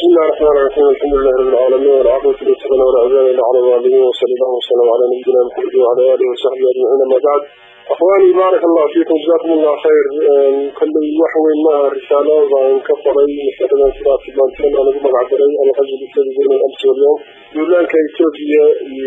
بسم الله الرحمن الرحيم الحمد لله رب العالمين والعافية والسلام ولا عدوان إلا على الظالمين وصلى الله وسلم على نبينا محمد وعلى آله وصحبه أجمعين أما بعد أخواني بارك الله فيكم جزاكم الله خير كل وحوي ما رسالة وأن كفري مثلا سلاة بانتين أنا بمع عبري أنا قد جلست بين الأمس واليوم يقول لك إثيوبيا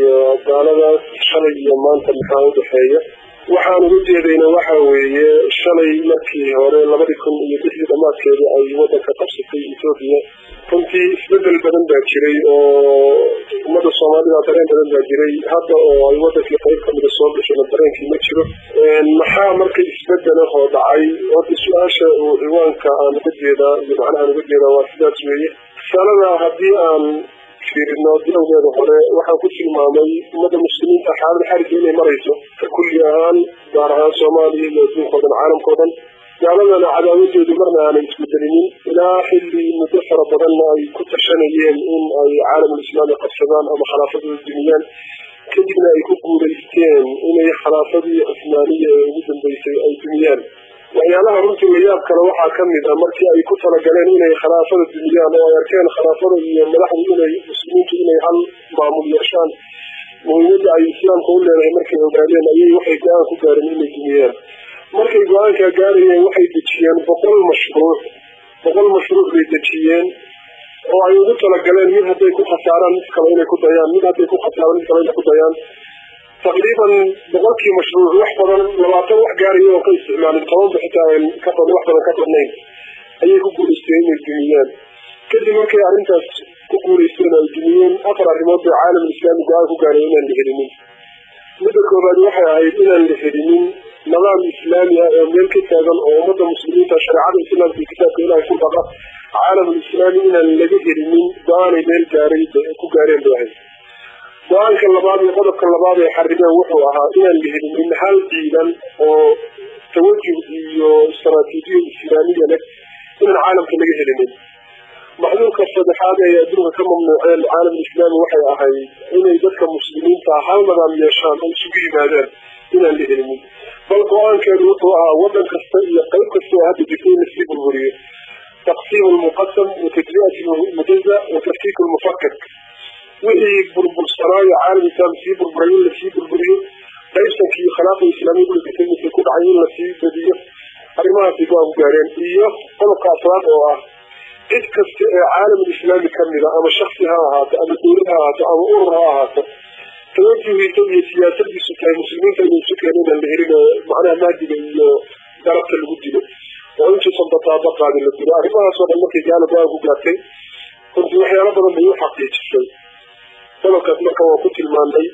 قال شلي ما أنت محاول حية waxaan ugu jeedayna waxa weeye shalay markii hore labadii kun iyo lixdii dhammaadkeeda ay wadanka qabsatay ethoobiya runtii isbedel badan baa jiray oo ummadda soomaalida dareen badan baa jiray hadda oo ay wadankii qayb kamida soo gashayna dareenkii ma jiro maxaa marka isbedelahoo dhacay horta su-aasha uu ciwaanka aan uga jeedaa iyo macnahaan uga jeedaa waa sidaas weeye risalada haddii aan fiirino bilowgeeda hore waxaan ku tilmaamay ummadda muslimiinta xaalada xariga inay marayso ka kulli ahaan gaar ahaan soomaaliya iyo adduunka o dhan caalamka o dhan gaaladana cadaawadeedu marna aanay isbedelinin ilaa xilli muddo fara badanna ay ku tashanayeen in ay caalamulislaami qabsadaan ama khilaafadooda dumiyaan kadibna ay ku guulaysteen inay khilaafadii cusmaaniya ee ugu dambeysay ay dumiyaan waxyaalaha runtii layaab kale waxaa kamid ah markii ay ku talagaleen inay khilaafada dumiyaan oo ay arkeen khilaafada iyo madaxdu inay muslimiintu inay hal maamul yeeshaan muhiimadda ay islaamka u leedahay markay ogaadeen ayay waxay go-aan ku gaareen inay dumiyaan markay go-aankaa gaarayeen waxay dejiyeen boqol mashruuc boqol mashruuc bay dejiyeen oo ay ugu talagaleen mid hadday ku khasaaraan mid kale inay ku dayaan mid hadday ku khasaaraan mid kale inay ku dayaan taqriiban boqolkii mashruuc wax badan labaatan wax gaaraya oo ka isticmaalin tobanba xitaa ka wax badan ka badnayn ayay ku guulaysteen inay dumiyaan kadib markay arrintaas ku guulaysteen ay dumiyeen afar arrimood bay caalam islaami go-aan ku gaareen inaan la helinin midda koobaad waxay ahayd inaan la helinin nidaam islaami ah oo meel ka taagan oo ummadda muslimiinta shareecada islaamka iyo kitaabka ilaahay ku dhaqa caalamulislaami inaan laga helinin go-aanay meel gaaray ku gaareen bay ahayd go-aanka labaad iyo qodobka labaad ay xarimeen wuxuu ahaa inaan la helinin hal ciidan oo tawajuh iyo istaraatiijiya islaamiya leh inaan caalamka laga helinin maxduurka saddexaad ay adduunka ka mamnuuceen caalamulislaami waxay ahayd inay dadka muslimiinta hal nidaam yeeshaan oo isugu yimaadaan inaan la helinin bal go-aankeedu wuxuu ahaa wadan kasta iyo qayb kasta oo hadda jirta in lasii burburiyo taqsiim lmuqasam wa tajriat mujaza wa tafkiik lmufakak wixii burbursanaayo caalam islaam sii burburay in lasii burburiyo qaybsanka iyo khilaafa islaamiya ulatay misay ku dhacay in lasii badiyo arrimahaasay go-aan ku gaareen iyo qodobka afraad oo ah cid kasta ee caalamulislaami kamida ama shaksi ha ahaato ama dowlad ha ahaato ama urur ha ahaato tawajuhiisa iyo siyaasadiisu tahay muslimiinta inay isu keen inaan la helin oo macnaha mahdiga iyo darabta lagu dilo oo intuusan bataaba qaadin la dilo arrimahaasoo dhan markay gaala go-aan ku gaartay runtii waxyaalo badan bay u xaqiijisay qodobkaas marka waa ku tilmaanay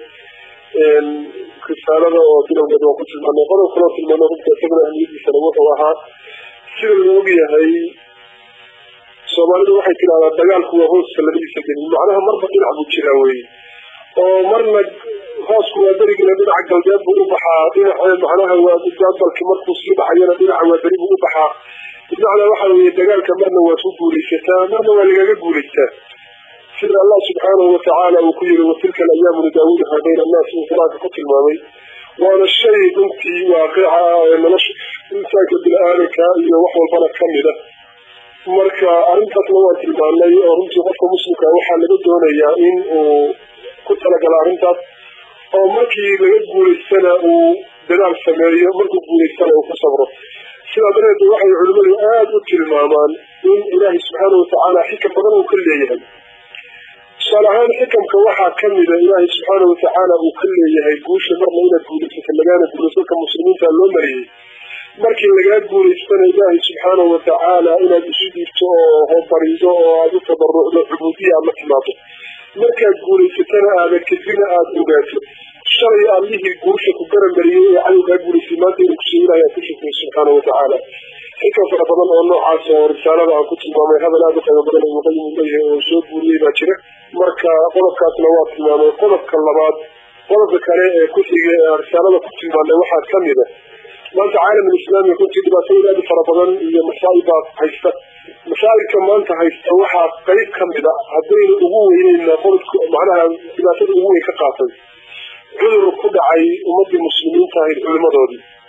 risaalada oo bilowgeeda waa ku tilmaanay qodob kaloo tilmaanay runta isaguna ahmiyadiisana wuxuu ahaa sida la og yahay soomaalidu waxay tidahdaa dagaalku waa hooska labadiisa gelin macnaha marba dhinac buu jiraa weye oo marna hoosku waa berigina dhinaca galbeed buu u baxaa dhinaca macnaha waa gabalki markuu sii baxayana dhinaca waa beri buu u baxaa bimacnaa waxa weeye dagaalka marna waad ku guulaysataa marna waa lagaga guulaystaa sida allah subxaanahu watacaala uu ku yiri watilka alayaamu nudaawiluha bayna annaas uu qur-aanka ku tilmaamay waana shay runtii waaqica ee nolosha insaanka bini-aadanka iyo wax walbana kamid a marka arrintaasna waan tilmaanay oo runtii qofka muslimka waxaa laga doonayaa in uu ku talagalo arrintaas oo markii laga guulaystana uu dadaal sameeyo markuu guulaystana uu ku sabro sidaa dareed waxay culimmadu aada u tilmaamaan in ilaahay subxaana watacaala xikam badan uu ka leeyahay tusaale ahaan xikamka waxaa kamida ilaahay subxaana watacaala uu ka leeyahay guusha marna inaad guulaysato lagaana guulaysadka muslimiinta loo mariyey markii lagaa guulaystana ilaahay subxaana watacaala inaad isu dhiibto oo hobarido oo aada u tabarucdo cubuudiya aad la timaado markaad guulaysatana aada kadibna aada ogaato shalay allihii guusha ku garamariyey ee cadowgaa guulaystay maanta inuu kusoo ilahay aad ku shukriyo subxaana watacaala xikam fara badan oo noocaas oo risaalada aan ku tilmaamay hadal aada u qiimo badan ibnu qayim uu leeyahay oo soo guuriyey baa jira marka qodobkaasna waa tilmaamay qodobka labaad qodobka kale ee ku xiga ee risaalada ku tilmaamay waxaa kamid a maanta caalamulislaami runtii dhibaatooyin aada u fara badan iyo masaa'ibbaa haysta masaa'ibka maanta haysta waxaa qayb kamid a haddayna ugu weyneyna qodobka macnaha dhibaatada ugu weyn ka qaatay cudur ku dhacay ummadii muslimiinta ahayd culimadoodii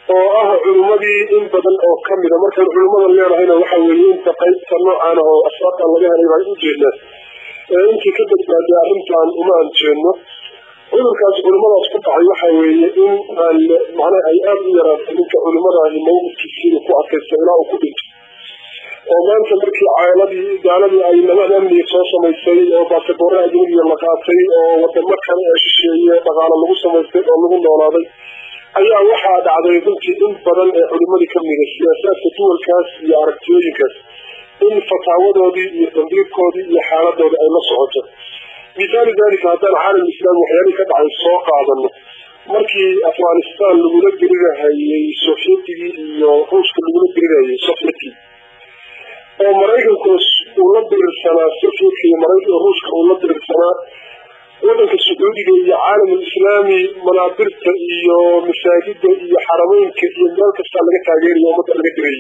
oo ah culimmadii in badan oo kamida markaan culimmadan leenahayna waxa weeye inta qaybta noocan oo asbaabtan laga helay baan ujeednaa intii ka badbaaday arrintan uma aan jeedno cudurkaas culimadaas ku dhacay waxa weeye in aan macnaha ay aada u yaraatay ninka culimmadaahi mawqifkiisiina ku adkaysta ilaa uu ku dhinto oo maanta markii caaladii gaaladii ay nabad amniga soo samaysay oo baasaboorre ajnabiya la qaatay oo wadamo kale ee shisheeye dhaqaalo lagu samaystay oo lagu noolaaday ayaa waxaa dhacday runtii in badan ee culimadii kamida siyaasaadka duwalkaas iyo aragtiyooyinkaas in fataawadoodii iyo dambiirkoodii iyo xaaladooda ay la socoto misaali dalika haddaan caalam islaam waxyaalihii ka dhacay soo qaadano markii afghanistan lagula dirirahayey sofyetigii iyo ruushka lagula dirirahayey sofyetkii oo maraykanku uu la dirirsanaa sofyetka iyo maraykan ruushka uu la dirirsanaa wadanka sacuudiga iyo caalamul islaami manaabirta iyo masaajida iyo xarameynka iyo meel kastaa laga taageerayo ummadda laga dirayay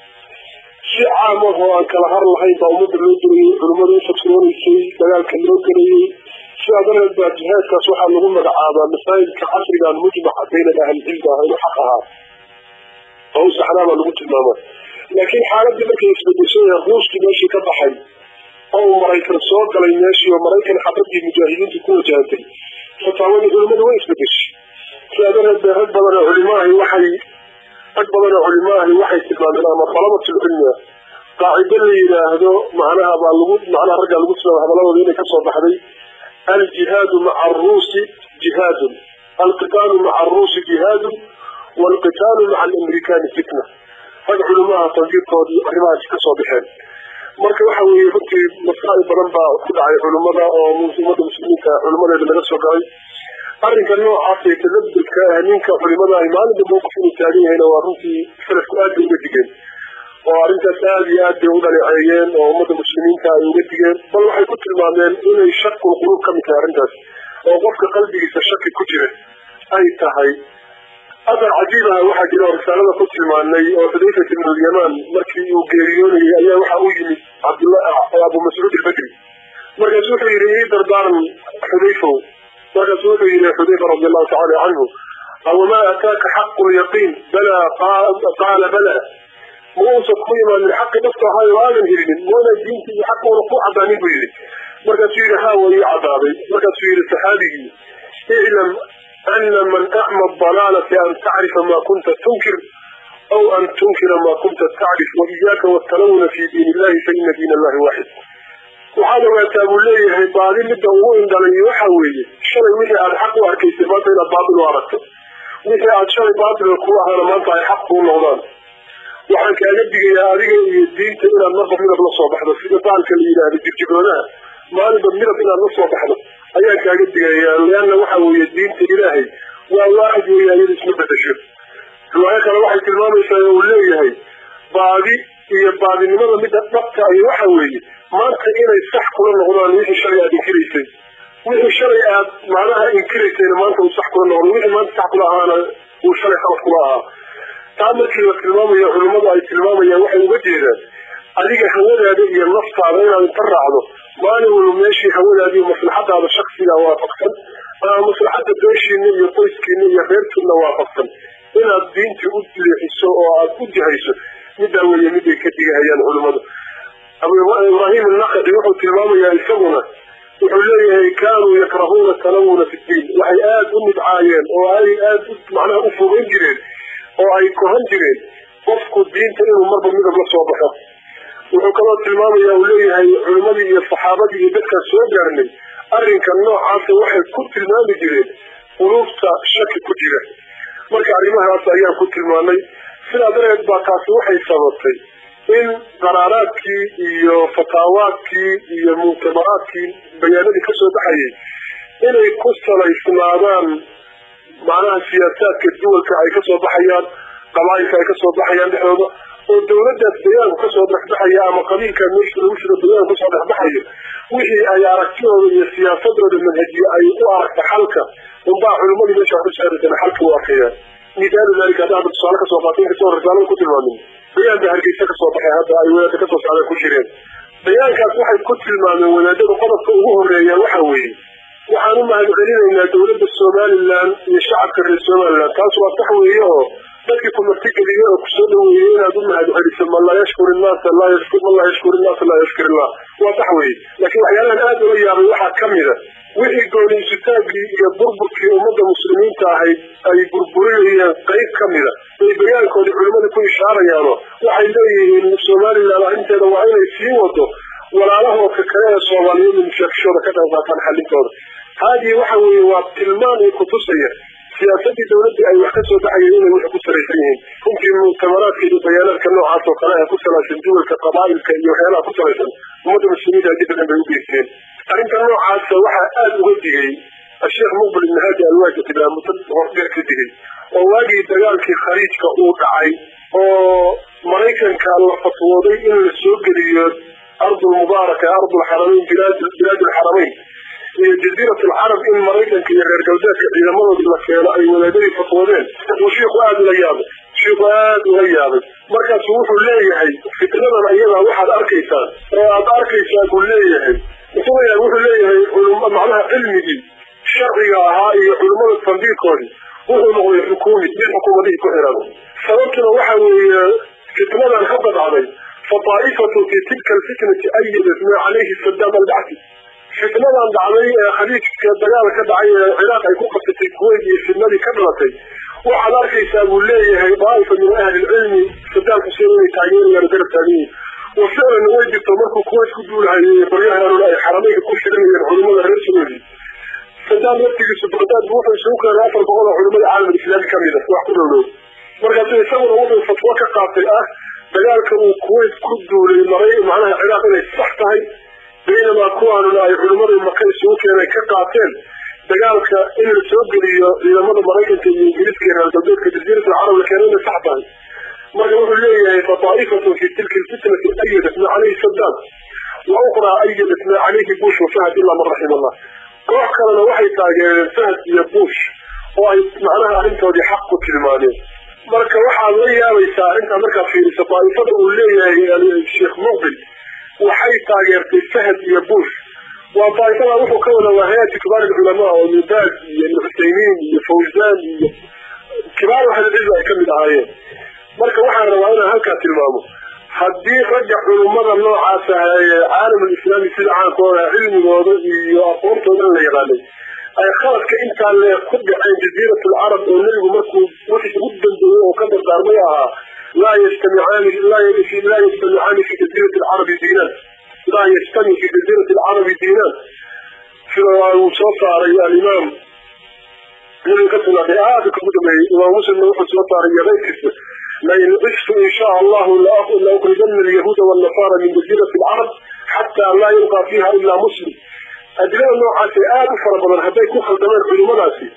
si caam ah oo aan kala har lahayn baa ummadda loo dirayay culimmada u fatroonaysay dagaalka loo gelayay sidaa darteed baa jihaadkaas waxaa lagu magacaabaa masaajidka casrigan mujmaca bayna ahlilcilmi ah inuu xaq ahaa oo u saxnaa baa lagu tilmaamaa laakiin xaaladii markay isbedeshay ruushkii meeshii ka baxay oo uu maraykan soo galay meeshii oo maraykan xabadii mujaahidiinta ku wajahantay fataawadii culimmada way isbedeshay sidaa darteed bee rag badan oo culimaahi waxay rag badan oo culimaahi waxay tilmaameen ama dalabatulcilmi ah qaacido la yidhaahdo macnaha baa lagu macnaha raggaa lagu tilmaama hadaladooda inay kasoo baxday aljihaadu maca aruusi jihaadun alqitaalu maca aruusi jihaadun waalqitaalu maca alamrikaani fitna rag culimaha tandiirkoodii arrimahaasi kasoo baxeen marka waxa weeye runtii masaa'il badan baa ku dhacay culimmada oo ummadda muslimiinta culimadeeda laga soo galay arrinka noocaas ee tadabudka ah ninka culimadahi maalinta mawqif inuu taagan yahayna waa runtii salafku aad bay uga digeen oo arrintaas aada iyo aad bay u dhaleeceeyeen oo ummadda muslimiinta ay uga digeen bal waxay ku tilmaameen inay shakul quluub ka mid tahay arrintaas oo qofka qalbigiisa shaki ku jira ay tahay athar cajiib ah waxaa jira oo risaalada ku tilmaanay oo xudayfat ibn alyamaan markii uu geeriyoonayay ayaa waxa u yimid cabdullah abu mascuud albedri markaasu wuxuu yidhi ii dardaaran xudayfow markaasu wuxuu yihi xudayfa radi allahu tacala canhu awamaa ataaka xaqu lyaqiin balaa qaala bala ma uusan ku imaanin xaqi dhafta ahaayo aadan helinin moona diinta iyo xaquuna ku cadaanin buu yihi markaasuu yihi haa waa ii cadaaday markaasuu yihi saxaabigii iclam ana man acma dalaalati an tacrifa ma kunta tunkir aw an tunkira ma kunta tacrif waiyaaka watalawuna fi diin illahi faina diin allahi waaxid waxaad ogaataa buu leeyahay baadi midda ugu indhalay waxa weeye shalay wixii aad xaq u arkaysay maanta inaad baatil u aragto wixii aad shalay baatilka ku ahaana maanta ay xaq kuu noqdaan waxaan kaaga digayaa adiga iyo diinta inaad marba midab la soo baxdo sida baalka la yidhaahdo jirjiroodaha maalinba midab inaad la soo baxdo ayaan kaaga digayaa leanna waxa weeye diinta ilaahay waa waaxid weeye ayada isma bedesho riwaayo kale waxay tilmaamaysaa uu leeyahay baadi iyo baadinimada midda dhabta ahi waxa weeye maanta inay sax kula noqdaan wixii shalay aad inkiraysay wixii shalay aad macnaha inkiraysayna maanta uu sax kula noqdo wixii maanta sax kula ahaana uu shalay khalad kula ahaa taa markii la tilmaamayo culimmadu ay tilmaamayaan waxay uga jeedaan adiga hawadaada iyo naftaada inaad inta raacdo maalin walba meeshii hawadaada iyo maslaxadaada shaksiga waafaqsan ama maslaxada beeshiina iyo qoyskiina iyo reerkiina waafaqsan inaad diintii u leexiso oo aad u jihayso middaa weeye miday ka digahayaan culimmadu ibraahim annaqdi wuxuu tilmaamayaa isaguna wuxuu leeyahay kaanuu yakrahuuna talawuna fi ddiin waxay aada u nidcaayeen oo ay aada macnaha u fogeyn jireen oo ay kohan jireen qofku diinta inuu marba midab la soo baxo wuxuu kaloo tilmaamaya uu leeyahay culimmadii iyo saxaabadii iyo dadkaas soo gaarnay arrinka noocaasa waxay ku tilmaami jireen quluubta shaki ku jira marka arrimahaas ayaan ku tilmaanay sidaa dareed baa taasi waxay sababtay in qaraaraadkii iyo fataawaadkii iyo muctamaraadkii bayaanadii kasoo baxayay inay ku salaysnaadaan macnaha siyaasaadka duwalka ay kasoo baxayaan qabaayilka ay kasoo baxayaan dhexdooda oo dawladdaas bayaanku kasoo dhexbaxaya ama qabiilka meesha lagu jiro bayaanku kasoo dhexbaxayo wixii ay aragtidooda iyo siyaasadooda manhajiye ay u aragta xalka unbaa culimadii meesha wax ku saaraysan xalka u arkayaan misaalu dalika hadda hadda tusaale kasoo qaatay inkastoo risaalada ku tilmaamin bayaan ba hargeysa kasoo baxay hadda ay wadaada kasoo socdaan ku jireen bayaankaas waxay ku tilmaameen wadaadada qodobka ugu horeeya waxa weeye waxaan u mahad celinaynaa dawladda somalilan iyo shacabka reer somalilan taas waa sax weeye oo dadkii ku martigeliye oo kusoo dhaweeyey inaad u mahad celiso man laa yashkur innaasa man laa yashkur innaasa laa yashkur illah waa sax weye laakiin waxyaalahan aada ula yaabay waxaa kamida wixii gooniisutaagii iyo burburkii ummadda muslimiinta ahayd ay burburinayeen qayb ka mida bay bayaankoodii culimmada ku ishaarayaano waxay leeyihiin somalilan arrinteeda waa inay sii wado walaalahooka kale ee soomaaliyeed mushaakishooda ka qayb qaataan xallintooda haadii waxa weeye waa tilmaan io kutusaya siyaasadii dawladdii ay wax ka soo baxayeen inay waxay ku salaysan yihiin runtii muctamaraadka iyo bayaanaadka noocaas oo kale ee ku salaysan duwalka qabaa'ilka iyo waxyaalaha ku salaysan ummadda muslimiinta haddii badan bay u geysteen arrinta noocaasa waxaa aada uga digay asheekh muqbil ibn haadi alwaajid ilaa muddo hordheer ka digay oo waagii dagaalkii khaliijka uu dhacay oo maraykanka la fatwooday in la soo geliyo ardulmubaaraka ardulxaramayn bilaad alxaramayn iyo jaziirat alcarab in maraykanka iyo reer galbeedka ciidamadoodii la keeno ay wadaadadii fatwoodeen uu shiiku aada ula yaabay shiiku aada uga yaabay markaasu wuxuu leeyahay fitnadan ayadaa waxaad arkaysaan oo aad arkaysaa buu leeyahay wuxuu leeyahay macnaha cilmigii sharciga ahaa iyo culimmada tandiirkoodii wuxuu noqday xukuumi mid xukuumadihii ku xiran sababtuna waxa weeye fitnadan hadda dhacday fataaifatu fi tilka alfitnati ayadat maa calayhi sadaam albacsi fitnadan dhacday ee khaliijka dagaal ka dhacay ee ciraaq ay ku qabsatay kuweyt iyo fitnadii ka dhalatay waxaad arkaysaa buu leeyahay daaifa min ahli lcilmi sadaam xuseen inay taageerayaan garab taaganyihin wa ficlan way jirto markuu kuweyt ku duulahayay qoryahanuna ay xarameynka ku shirinayeen culimmada reer sacuudi sadaam laftigiisu bagdaad wuxuu isugu keenay afar boqol oo culimmada caalam islaami kamid a wax ku dhowdhow markaasu isaguna wuxuu fatwo ka qaatay ah dagaalka uu kuweyt ku duulay maray macnaha ciraaq inay sax tahay baynamaa kuwaanuna ay culimmada maka isugu keenay ka qaateen dagaalka in la soo geliyo ciidamada maraykanka iyo ingiriiska iyo reer galbeedka jaziirat alcarab la keenay inay sax tahay marka wuxuu leeyahay fataa'ifatun fi tilka alfitnati ayadat maa calayhi sadaam wa ukhraa ayadat maa calayhi bush wa fahad ilaa man raxima allah koox kalena waxay taageereen fahad iyo bush oo ay macnaha arrintoodii xaq ku tilmaameen marka waxaad la yaabaysaa arrintaa markaad fiiriso daa'ifada uu leeyahay sheekh muqbil waxay taageertay fahad iyo bush waa daa'ifada wuxuu ka wada waa hay-ati kibaar alculamaa oo ibnu baaz iyo ibnu cusaymiin iyo fawzaan iyo kibaar ahlilcilmi ay kamid ahaayeen marka waxaan rabaa inaan halkaa tilmaamo haddii ragga culummada noocaas ah ee caalamulislaami sida caankooda cilmigooda iyo aqoontooda in la yaqaanay ay khaladka intaa le ku dhaceen jaziirat alcarab oo nebigu markuu wixii ugu dambeeyey oo ka dardaarmay ahaa laa yastamicaani laa yastamicaani fi jaziirati alcarabi diinaan laa yastami fi jaziirati alcarabi diinaan sida uu soo saaray alimaam nebiga ka sugnaaday aada kugu dhameeyey imaam muslimna wuxuu soo saaray iyo keyrkiisa lain cishtu in shaa allahu laukrijana alyahuuda waalnasaara min jaziirati alcarab xataa laa yulqaa fiiha ilaa muslim adilada noocaasi aada u fara badan hadday ku khaldameen culimmadaasi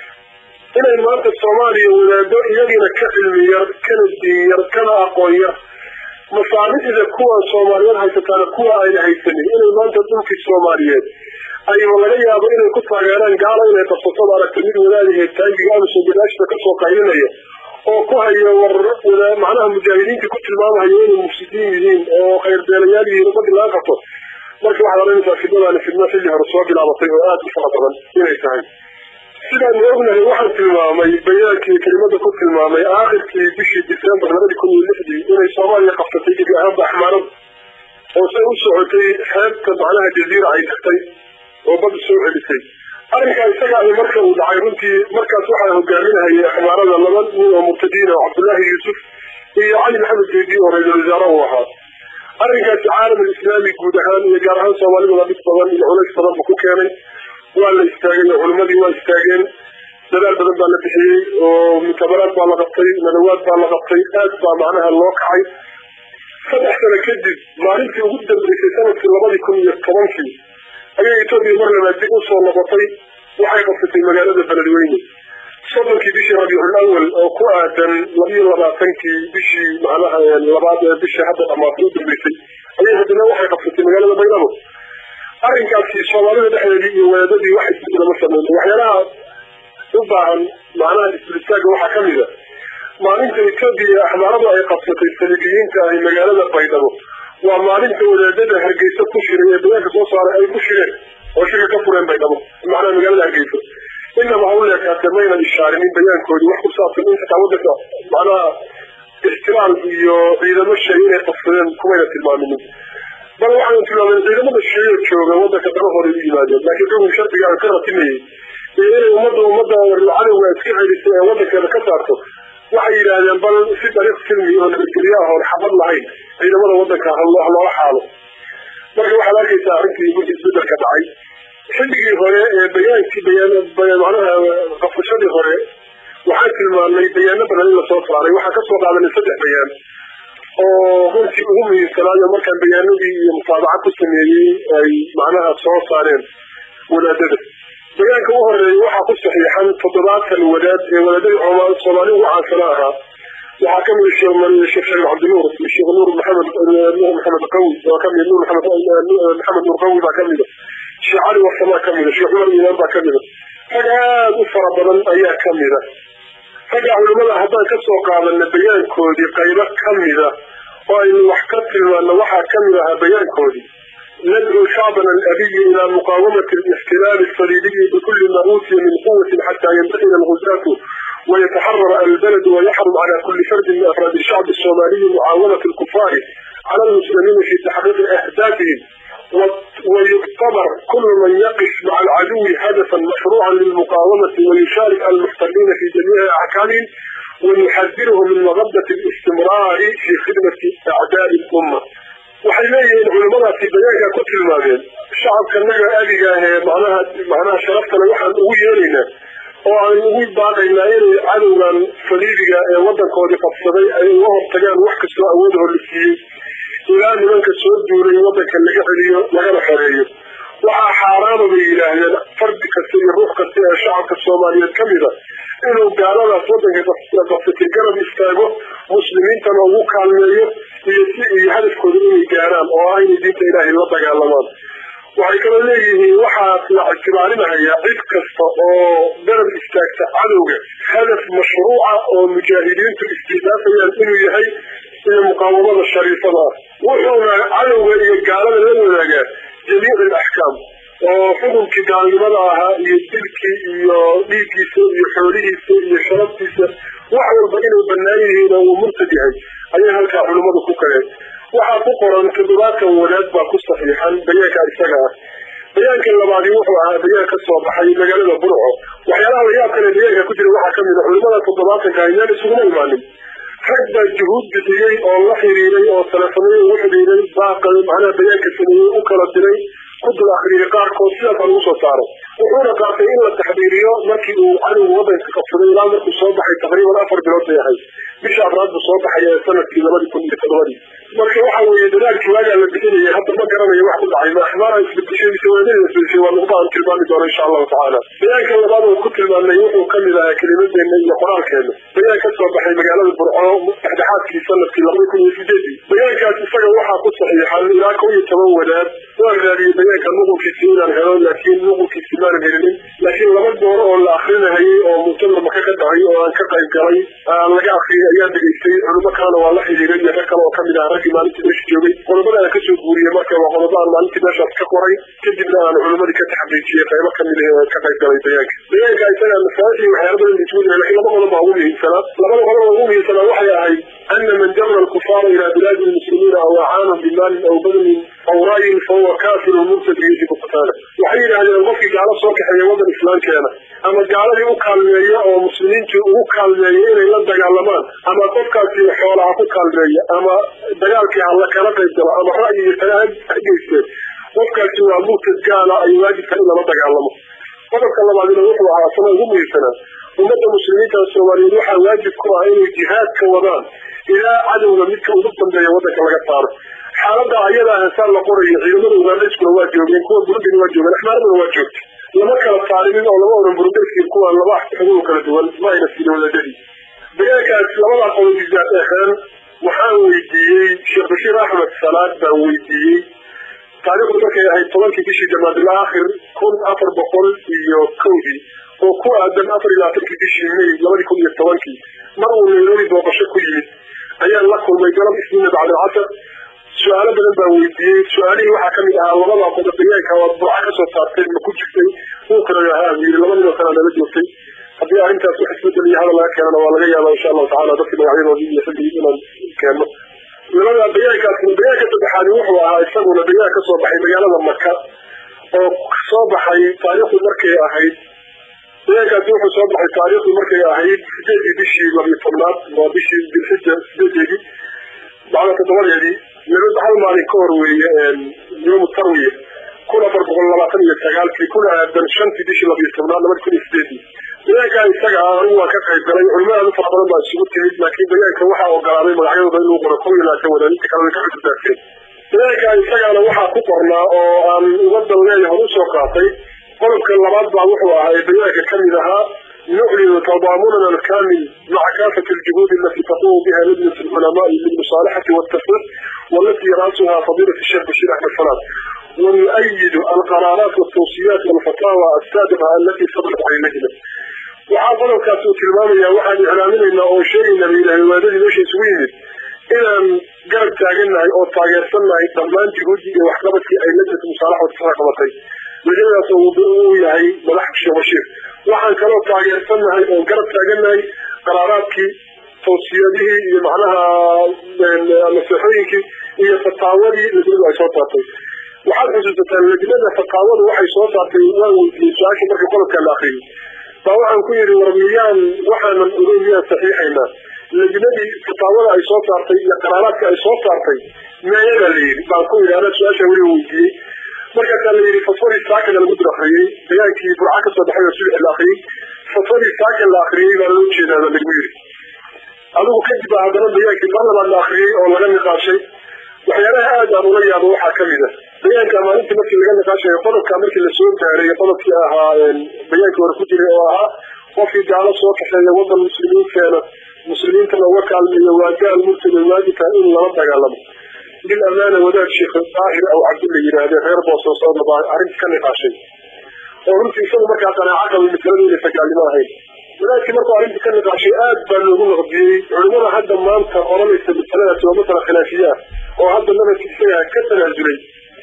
inay maanta soomaaliya wadaado iyagiina ka cilmi yar kana diin yar kana aqoon yar masaalixda kuwan soomaaliyeed haysataana kuwa ayna haysanin inay maanta dhulkii soomaaliyeed ayba laga yaabo inay ku taageeraan gaalo inay qabsatada aragta mid wadaadahee taangiga amison gadaashta kasoo qaylinaya oo ku hayo war macnaha mujaahidiinta ku tilmaamahayo inay mufsidiin yihiin oo khayrbeelayaal yihiin ummadii laga qabto marka waxaad oranaysaa fidnadaani fidno xilli hore soo bilaabatay oo aada u fara badan inay tahay sidaanu ognahay waxaan tilmaamay bayaankii kelimada ku tilmaamay aakhirkii bishii december labadii kun iyo lixdii inay soomaaliya qabsatay gebi ahaanba axmaarada oo say u socotay xeebta macnaha jaziira ay tagtay oo badda soo celisay arrinkaa isaga ay marka uu dhacay runtii markaas waxaa hogaaminahayay axmaarada laba nin oo murtadiina oo cabdullaahi yuusuf iyo cali maxamed jeedi oo ra-iisul wasaare uu ahaa arrinkaasi caalamalislaami guud ahaan iyo gaar ahaan soomaaliduna dhib badan iyo culays badan buu ku keenay waa la istaagay oo culimmadii waa istaageen dadaal badan baa la bixiyey oo mutabaraad baa la qabtay nadawaad baa la qabtay aad baa macnaha loo kacay saddex sano kadib maalintii ugu dambeysay sanadkii labadii kun iyo tobankii ayay etoobiya mar labaad dib usoo noqotay waxay qabsatay magaalada beledweyne soddonkii bishii rabiicul awal oo ku aadan labiyo labaatankii bishii macnaha labaad ee bishii hadda dhamaatay u dambeysay ayay haddana waxay qabsatay magaalada baydhabo arrinkaasi soomaalida dhexdeedii iyo wadaadadii wax isbedela ma sameyn waxyaalaha u baahan macnaha isbilistaaga waxaa kamid a maalinta etoobiya axmaaradu ay qabsatay saliibiyiinta ahi magaalada baydhabo waa maalinta wadaadada hargeysa ku shiray ee bayaanka soo saaray ay ku shireen oo shirka ka fureen baydhabo macnaha magaalada hargeysa inaba ha u leekaatee maynan ishaarinin bayaankoodii wax ku saabsan in xitaa wadanka macnaha jooga wadanka dalahooda u yimaadeen laakiin xukun sharciga ka ratimayey iyo inay ummadda ummadda cadowga iska celisay ee wadankeeda ka saarto waxay yidhaahdeen bal si dariiq silmi oo nabadgelyo ah oon xabad lahayn ciidamada wadanka loola xaalo marka waxaad arkaysaa arrintii markii isbedelka dhacay xilligii hore ee bayaankii bayaan macnaha qafashadii hore waxaan tilmaamnay bayaano badan in lasoo saaray waxaan kasoo qaadanay saddex bayaan oo runtii ugu muhiimsanaayo markaan bayaanadii iyo mutaabaca ku sameeyey ay macnaha soo saareen wadaadada bayaanka u horeeya waxaa ku saxiixan toddobaatan wadaad ee wadaadadii soomaali ugu caansana ahaa waxaa kamida sheekh shariif cabdinuur sheekh nuur maxamed nuur maxamed qawi waa kamid nuur maxamed nuur qawi baa kamida sheekh cali warsamaa kamida sheekh cumar iimaan baa kamida rag aada u fara badan ayaa kamida ragga culimada haddaan kasoo qaadana bayaankoodii qaybo kamida oo aynu wax ka tilmaano waxaa kamid ahaa bayaankoodii ندعو شعبنا الأبي إلى مقاومة الاحتلال الصليبي بكل ما أوتي من قوة حتى ينتهي الغزاة ويتحرر البلد ويحرم على كل فرد من أفراد الشعب الصومالي معاونة الكفار على المسلمين في تحقيق أهدافهم ويعتبر كل من يقف مع العدو هدفا مشروعا للمقاومة ويشارك المحتلين في جميع أحكامهم ويحذرهم من مغبة الاستمرار في خدمة أعداء الأمة waxay leeyihiin culimadaasi bayaanka ku tilmaameen shacabka naga adiga ahee macnaha macnaha sharaftale waxaan ugu yeelaynaa oo aan ugu baaqaynaa inay cadowgan saliibiga ee wadankoodii qabsaday ay uga hortagaan wax kastoo awoodahoo la siiyey ilaa nimanka soo duulay wadanka laga celiyo lagana xoreeyo waxaa xaaraama bay yidhaahdeen fardi kasta iyo ruux kasta ee shacabka soomaaliyeed ka mida inuu gaaladaas wadanka qabsatay garab istaago muslimiintana ugu kaalmeeyo iyo si iyo hadafkooda inay gaaraan oo ah inay diinta ilaahay la dagaalamaan waxay kaloo leeyihiin waxaa la ictibaarinayaa cid kasta oo garab istaagta cadowga hadaf mashruuca oo mujaahidiintu istidaafayaan inuu yahay iyo muqaawamada shariifada ah wuxuuna cadowga iyo gaalada la wadaagaa jamiic alaxkaam oo xukunkii gaalnimada ahaa iyo dilkii iyo dhiiggiisa iyo xoolihiisa iyo sharaftiisa wax walba inay banaan yihiin oo uu murtad yahay ayay halkaa culimmadu ku kaleen waxaa ku qoran toddobaatan wadaad baa ku saxiixan bayaanka isaga ah bayaanka labaadi wuxuu ahaa bayaan ka soo baxay magaalada burco waxyaalaha layaab kale bayaanka ku jira waxaa kamid a culimada toddobaatanka ayaan isuguma imaanin rag baa juhuud bixiyey oo la xiriiray oo telefonayo ugu xidhiiray baaqa macnaha bayaanka sameeyey u kala diray ku dul akriyay qaarkood sidaasa lagu soo saaray wuxuuna qaatay in la taxdiiriyo markii uu cadowga wadanka qabsaday ilaa markuu soo baxay taqriiban afar bilood bay ahayd bisha afraad buu soo baxay ee sanadkii labadii kun iyo todobadii marka waxa weeye dadaalkii waagaa la bixinayay hadda ma garanayo wax ku dhacay ma axmaara isbedeshay mise waadada isbedeshay waa nuqda aan tilmaami doono insha allahu tacaala bayaanka labaad oo ku tilmaamnay wuxuu kamid ahaa kelimadeena iyo qoraalkeena bayaan ka soo baxay magaalada burco dhexdhexaadkii sanadkii labada kun iyo sideedii bayaankaas isaga waxaa ku saxiixan ilaa kow iyo toban wadaad waan raadiyey bayaanka nuqulkiisi inaan helo laakiin nuqulkiisi maanan helinin laakiin laba goor oo la akrinahayay oo muctamar maka ka dhacay oo aan ka qayb galay laga akriyay ayaan dhegaystay culimo kalena waa la xiriiray iyo rag kale oo kamid ah raggii maalintii meesha joogay qodobada aan kasoo guuriyey marka waa qodobo aan maalintii meeshaas ka qoray kadibna aan culimadii ka taxqiijiyey qaybo kamid ah ka qayb galay bayaanka bayaanka isaga masaail iyo waxyaala badan isugu jira lakin laba qodob baa ugu muhiimsanaa labada qodob oo ugu muhiimsanaa waxay ahayd ana man jara alkufaara ilaa bilaadi lmuslimiina aw acaanahum bimaalin aw badanin aw ra'yin fahuwa kafirun murtad yajibu qitaala waxay yidhaahdeen qofkii gaalo soo kaxeeya wadan islaamkeena ama gaaladii u kaalmeeya oo muslimiintii ugu kaalmeeya inay la dagaalamaan ama qofkaasi xoolaha ku kaalmeeya ama dagaalkii hala kala qayb galo ama ra'yi iyo tala hageysteen qofkaasi waa murtad gaala ay waajibka in lala dagaalamo qodobka labaadina wuxuu ahaa asana ugu muhiimsanaa ummadda muslimiinta soomaaliyeed waxaa waajib ku ah inay jihaad ka wadaan ilaa cadowga midka ugu dambeeya wadanka laga saaro xaalada ayada heesaan la qorayo ciidamada ugandhayskuna waa joogeen kuwa burundina waa joogeen axmaaraduna waa joogtay lama kala saarinin oo lama oran burundayskii kuwa laba xuduud kala duwan ma ayna siinin wadaadadii bayaankaas labadaa qodob bizaad ahaan waxaan weydiiyey sheekh bashiir axmed salaad baan weydiiyey taariikhdu markay ahayd tobankii bishii jamaadil aakhir kun afar boqol iyo kowdii oo ku aadan afar iyo labaatankii bishii may labadii kun iyo tobankii mar uu nairobi booqasho ku yimid ayaan la kulmay galab isniina bacdalcasar su-aalo badan baan weydiiyey su-aalihii waxaa kamid ahaa labadaa qodob bayaanka waad burca kasoo saartay ma ku jirtay wuu kala ha yiri labadiiba kalaa nala joogtay haddii arrintaas wax isbedel iyo hadal laga keenana waa laga yaaba insha allahu tacala dadkii magacyadoodii iyo xilligii inaan keenno labada bayaankaas bayaanka saddexaadi wuxuu ahaa isaguna bayaan kasoo baxay magaalada maka oo soo baxay taariikhdu markay ahayd deegaankaasi wuxuu soo baxay taariikhdu markay ahayd sideedii bishii labiyo tobnaad waa bishii dilxija sideedeedii bacda toddobadeedii laba hal maalin ka hor weeye yoomu tarwiya kun afar boqol labaatan iyo sagaalkii kuna aadan shantii bishii labiyo tobnaad labada kun iyo sideedii bayaanka isaga ah anigu waan ka qayb galay culimada fara badan baa isugu timid laakiin bayaanka waxaa ogolaaday magacyadooda inuu qoro kow iyo labaatan wadaadinta kale way ka cudurdaarteen bayaanka isagaana waxaa ku qornaa oo aan uga dan leeyahay usoo qaatay qodobka labaad baa wuxuu ahaa ee bayaanka kamid ahaa نعلن تضامننا الكامل مع كافة الجهود التي تقوم بها لجنة العلماء للمصالحة والتفريق والتي رأسها فضيلة الشيخ بشير أحمد فلان ونؤيد القرارات والتوصيات والفتاوى السابقة التي صدرت عن اللجنة وحاضر كاسو تلمامي واحد إعلامنا أو شيء من الهوادات ليش يسويه إلى قرب تاجلنا أو تاجرتنا ضمان جهودي وحقبتي أي لجنة المصالحة والتفريق لجنة uu yahay madax sheekh bashiir waxaan kaloo taageersanahay oo garab taaganahay qaraaraadkii tawsiyadihii iyo macnaha naseexooyinkii iyo fataawadii lajnadu ay soo saartay waxaad xusuusataan lajnada fataawadu waxay soo saartay waan weydiiyey su-aashii markii qodobkaa la akriyey baa waxaan ku yidhi war miyaan waxaanan ogeyn miyaan saxiixaynaa lajnadii fataawada ay soo saartay iyo qaraaraadka ay soo saartay meeyadaa la yidhi baan ku yidhi ana su-aashaa weli weydiiyey markaasaa la yidhi fatwadii saakana lagu dul akriyey dagaankii burca kasoo baxay oo sulix la akriyey fatwadii saakan la akriyey baa loo jeedaaba lagu yidhi adigu kadib baa haddana dagaankii mar labaad la akriyey oo laga niqaashay waxyaalaha aad aan ula yaabo waxaa kamid a bayaanka maalintii markii laga niqaashayo qodobka markii lasoo gaaray qodobkii ahaa bayaankii hore ku jiray oo ahaa qofkii gaalo soo kaxeeya wadan muslimiinteena muslimiintana uga kaalmeeyo waa gaal murtada waajibka in lala dagaalamo بالأمانة وداد شيخ الطاهر أو عبد الله يراد غير بوصو صوت أرنت كان نقاشي ورنت يسوي مركا قناعة من مثلين اللي فقال ما هي ولكن مركا أرنت كان نقاشي آد بلغون غبي علمنا هذا ما أنت أولا يستبتلنا سوى مثلا خلافيات وهذا النبي كيسيها كتنا الجلي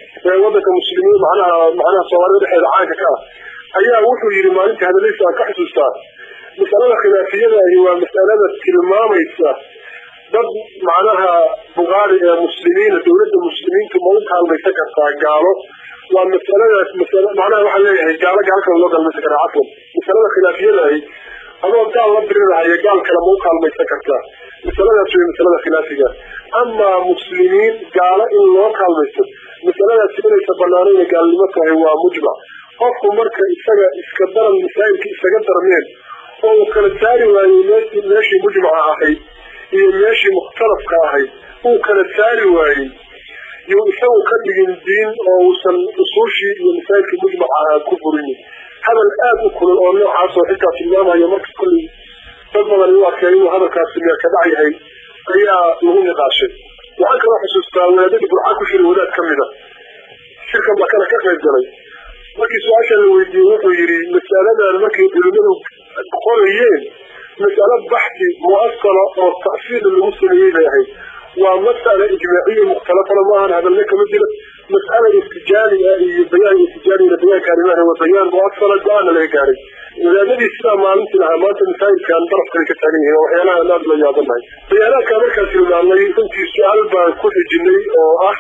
وضك مسلمين معناها معناها صواري رحل عاقة كا أيها وحو يري ما أنت هذا ليس كحسو ستار مسألة خلافية هي مسألة كلمة يتساه dad macnaha bugaari ee muslimiina dawladda muslimiintu ma u kaalmaysan kartaa gaalo waa masaladaas masal macnaha waxaan leeyahay gaalo gaal kale loo kaalmaysan karaa cafwan masalada khilaafiyada ahi adoo gaal la dirirahaya gaal kale ma u kaalmaysan kartaa masaladaas wey masalada khilaafiga amaa muslimiin gaalo in loo kaalmaysto masaladaasi inaysa banaanayna gaalnimo tahay waa mujmac qofku marka isaga iska daran masaa'ilka isaga darmeen oo uu kala saari waayey meeshii mujmaca ahayd iyo meeshii mukhtalafka ahayd uu kala saari waayey yuu isagu ka dhigin diin oo uusan usuushii iyo masaajidkii mujmaca ku burinin hadal aada u kulul oo noocaas oo xitaa tilmaamayo marka kolley dad badan u arkay inuu hadalkaasi meer ka dhac yahay ayaa lagu niqaashay waxaan kaloo xusuustaa wadaadadii burca ku shiray wadaad ka mid a shirkan baa kana ka qayb galay markii su-aasha la weydiiyey wuxuu yidhi masaladan markay culimadu qorayeen مسألة بحثي مؤصلة أو تأصيل المسلمين بهي ومسألة إجماعية مختلفة معها هذا لك مثلا مسألة استجارية بيان استجاري لبيان كلمات وبيان مؤصلة جانا لهكاري إذا الذي السلام ما أنت لها ما تنسان كان طرف كلك تانيه وحيانا لا لا يعظم معي بيانا كامل كثير من الله يكون في سؤال بكل جني أو أح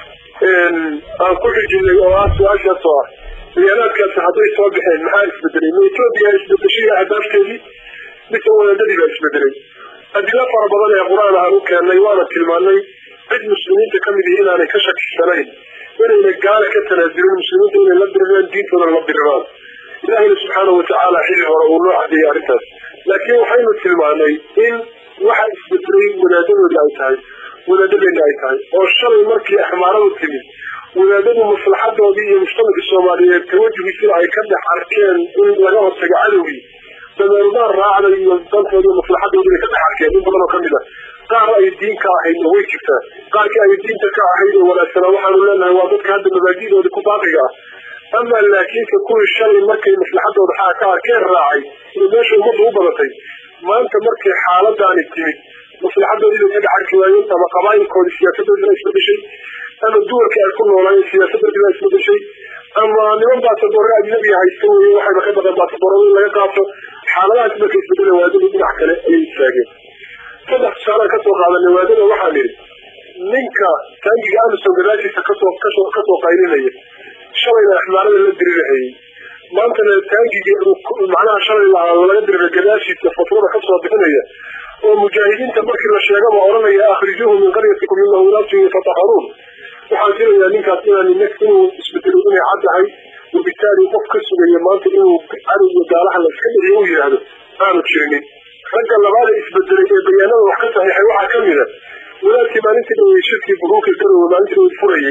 أن كل جني أو أح سؤال شاسوار بيانا كان سحضي صوبحين محارس بدري من إثيوبيا إثيوبيا شيء أهداف كذي mise wadaadadii baa isbedelay adilo fara badan ee qur-aan aan u keennay waana tilmaanay cid muslimiinta ka mid yihi inaanay ka shakisanayn inayna gaala ka tanaasulin muslimiinta inay la diriraan diintooda la diriraan ilaahayna subxaana watacaala xilli hore uu noo cadeeyey arrintaas laakiin waxaynu tilmaanay in waxa isbedelay wadaadadooda ay tahay wadaadadeena ay tahay oo shalay markii axmaaradu timid wadaadadu maslaxadoodii iyo mujtamacka soomaaliyeed tawajuhiisina ay ka dhex arkeen in laga hortago cadowgii dameerumaan raacday iyo dantoodii maslaxadoodii bay ka dhex arkeen in badan oo kamid a qaar ay diin ka ahayd way jirtaa qaarkii ay diinta ka ahayd oo wanaagsanaa waxaanu leenahay waa dadka hadda mabaadi'doodii ku baaqiga ah ama laakiinse kuwii shalay markay maslaxadooda xaa ka arkeen raacay iyo meesha ummadda u badatay maanta markay xaaladaani timid maslaxadoodii bay ka dhex arki waayeen ama qabaayilkoodii siyaasadoodina isbedeshay ama duwarkii ay ku noolaayeen siyaasadoodina isbedeshay ama niman baasaboorre ajnabiga haysta weye waxayba ka baqeen baasaboorada in laga qaato xaaladahaas markay isbedela waadadii dhinac kale ayay istaageen saddex tusaalaan kasoo qaadanay waadada waxaan idhi ninka taangiga amison gadaashiisa kasoo kasoo kasoo qaylinaya shalayna axmaarada la dirirahayey maantana taangigii macnaha shalay laga dirira gadaashiisa fatwada kasoo bixinaya oo mujaahidiinta markii la sheegaba odhanaya akhrijuuhu min qaryatikum inahu naasun yatataharuun waxaan filayaa ninkaas inaan inuu isbedelo inay caddahay wabitaali qof ka sugaya maanta inuu cadow iyo gaalaha la iska dhiciyo u yidhaahdo aanu jirinin ragga labaada isbedelay ee bayaanada wax ka saxiixay waxaa ka mida walaadkii maalintii dhawey shirkii buruuka garowe maalintii dhawey furayay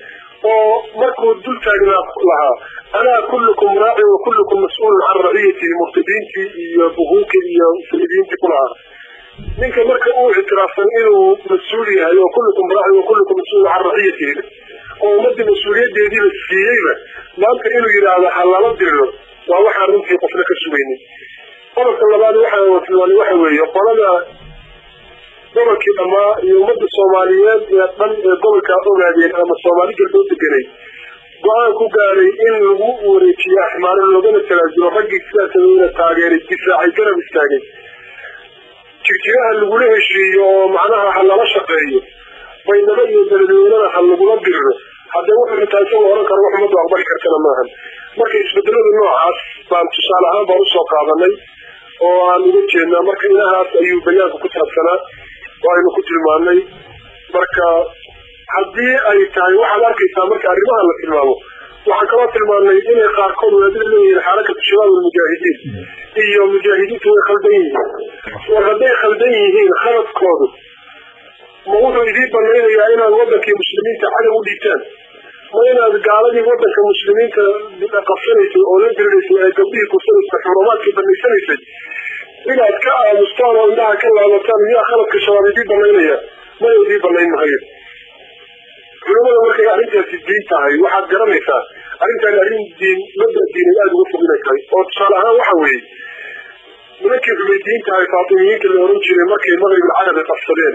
oo markuu dul taagnaa lahaa anaa kullukum raaci wa kullukum mas-uulun can raciyatihi murtadiintii iyo buhuuka iyo salidiintii ku lahaa ninka marka uu ictiraafsan inuu mas-uul yahay oo kullukum raaci wa kullukum mas-uulun can raciyatihi oo ummadii mas-uuliyadeediiba siiyeyba maanta inuu yidhaahdo ha lala diriro waa waxaan runtii qofna ka sugaynin qodobka labaad waxaa tilmaanay waxa weeye qolada gobolkii dhammaa iyo ummadda soomaaliyeed ee dhan ee gobolkaa ogaadeen ama soomaali galbeed deganay go-aan ku gaaray in lagu wareejiyo axmaaro loogana talaasulo raggii sidaas sameeyna taageeray difaacay garab istaagay jirjiraha lagula heshiiyo oo macnaha ha lala shaqeeyo baydhabo iyo beledweynada ha lagula diriro haddee wuxuu xitaa isagoo odhan karo wax ummaddu aqbali kartana maahan marka isbedelada noocaas baan tusaale ahaan baan usoo qaadanay oo aan uga jeednaa marka inahaas ayuu bayaanka ku saabsanaa oo aynu ku tilmaanay marka haddii ay tahay waxaad arkaysaa marka arrimaha la tilmaamo waxaan kaloo tilmaanay inay qaarkood wadaadada leeyihiin xarakatu shabaab almujaahidiin iyo mujaahidiintu way khaldan yihiin war hadday khaldan yihiin khaladkoodu ma wuxuu idiin banaynayaa inaad wadankii muslimiinta cadow u dhiibtaan ma inaad gaaladii wadanka muslimiinta qabsanaysay oo la diriraysay ee gabdhihii kursanaysay xurumaadkii banaysanaysay inaad ka aamustaan oo indhaha ka laabataan miyaa khaladka shabaab idiin banaynaya mana idiin banayn mahayo culimada markay arrintaasi diin tahay waxaad garanaysaa arrintaan arrin diin mabda diineed aada uga fog inay tahay oo tusaale ahaan waxa weeye nimankii xumaydiyiinta ahay faatimiyiinta la oran jiray markay maqrib alcarabi qabsadeen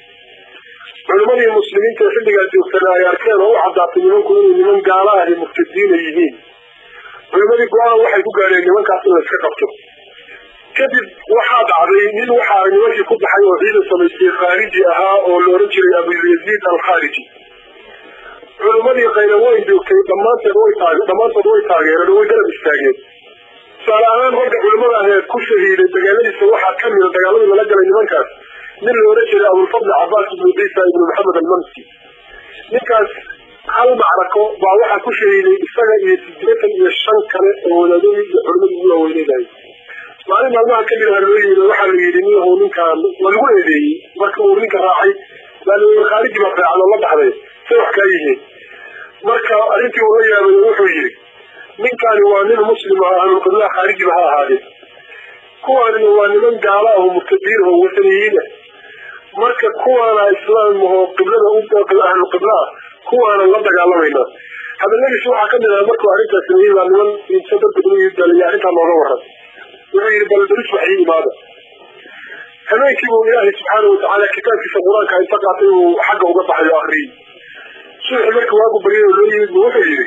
culimadii muslimiinta ee xilligaa joogtana ay arkeen oo u caddaatay nimanku inay niman gaala ahi murtadiina yihiin culimadii go-aan waxay ku gaadheen nimankaas in la iska qabto kadib waxaa dhacday nin waxaa nimankii ku baxay oo ciidan samaystay khaariji ahaa oo la oran jiray abuyaziid alkhaariji culimadii qaylaweyn joogtay dhammaanteed way taag dhammaantood way taageereen oo way garab istaageen tusaale ahaan ragga culimada ah ee ku shahiiday dagaaladiisa waxaa ka mida dagaaladii lala galay nimankaas nin la oran jiray abulfadli cabaas ibnu ciisa ibnu maxamed almamsi ninkaas hal macrako baa waxaa ku shahiiday isaga iyo sideetan iyo shan kale oo wadaadadii iyo culimadii ugu waaweyneynayay maalin maalmaha kamid aha loo yimi waxaa la yidhi niyahu ninkaan waa lagu eedeeyey marka uu ninka raacay baa la yii khaariji baa raacdo la baxday say wax kaa yihiin marka arrintii uu la yaabay wuxuu yidhi ninkaani waa nin muslim ah ahlulqiblaha khaarijiba ha ahaadee kuwaanina waa niman gaala ah oo murtadiin oo wataniyiin ah marka kuwaana islaam oo qiblada ahlulqibla ah kuwaana la dagaalamaynaa hadaladiis waxaa kamid aha markuu arrintaas sameeyey baa niman inta dadka u daliya arrintaa looga waran wuxuu yidhi bal daris waxii imaada habeenkii buu ilaahay subxaana watacaala kitaabkiisa qur-aanka inta qaatay uu xagga uga baxay oo akriyey subaxi marka waagu baryay oo loo yimid bu wuxuu yidhi